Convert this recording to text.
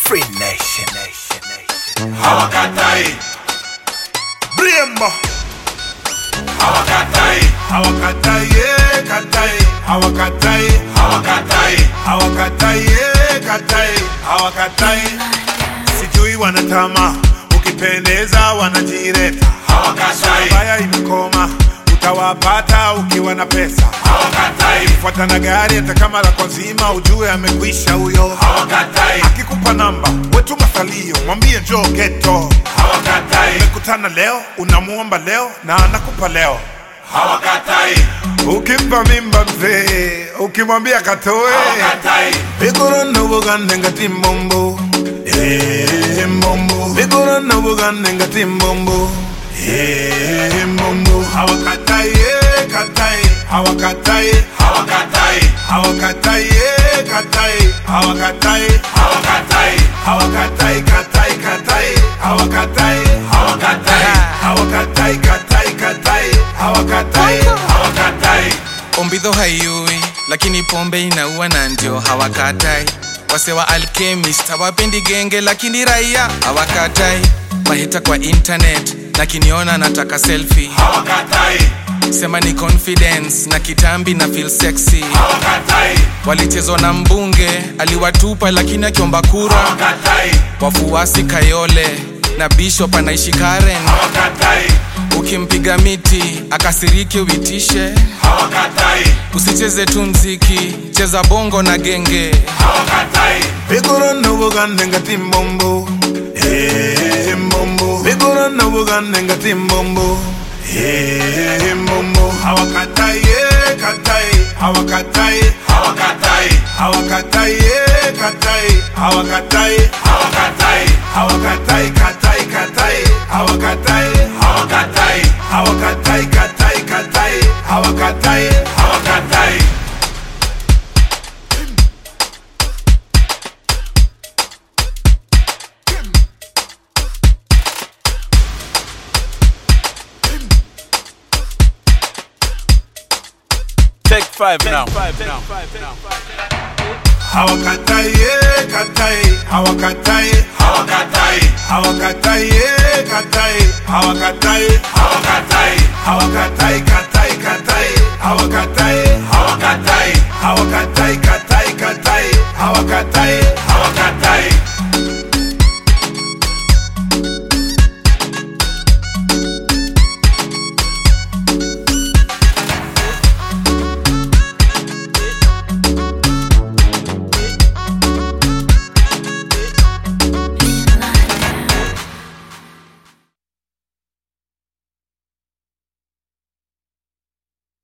Free Nation. Nation, Nation. hawakatai Brembo. hawakatai hawakatai eh, katai hawakatai hawakatai hawakatai eh, katai hawakatai sijui wanatama ukipendeza wanajireta hawakatai baya imekoma utawapata ukiwa na pesa hawakatai fuata na gari hata kama lako nzima ujue amekwisha huyo hawakatai akikupa namba wetu masalio mwambie njoo geto hawakatai mekutana leo unamuomba leo na anakupa leo hawakatai ukimpa mimba mzee ukimwambia katoe hawakatai vigorona bugande ngati mbombo Eh, mbombo vigorona bugande ngati mbombo Eh, mbombo hawakatai eh, katai hawakatai hawakatai hawakatai eh, katai hawakatai hawakatai hawakatai katai katai hawakatai hawakatai hawakatai katai katai hawakatai hawakatai ombidho haiui lakini pombe inaua na ndio hawakatai wase wa alchemist hawapendi genge lakini raia hawakatai mahita kwa internet na kiniona nataka selfie hawakatai sema ni confidence na kitambi na feel sexy hawakatai walichezwa na mbunge aliwatupa lakini akiomba kura hawakatai wafuasi kayole na bishop anaishi karen hawakatai ukimpiga miti akasirike uitishe hawakatai usicheze tu mziki cheza bongo na genge hawakatai vigorona bugande ngati mbombo Eh, mbombo vigorona bugande ngati mbombo Eh, mbombo hawakatai eh, katai hawakatai hawakatai hawakatai eh, katai hawakatai hawakatai hawakatai katai katai hawakatai hawakatai hawakatai katai katai hawakatai hawakatai Take five now. hawakatai eh, katai hawakatai hawakatai hawakatai eh, katai hawakatai hawakatai hawakatai katai katai hawakatai hawakatai hawakatai katai katai hawakatai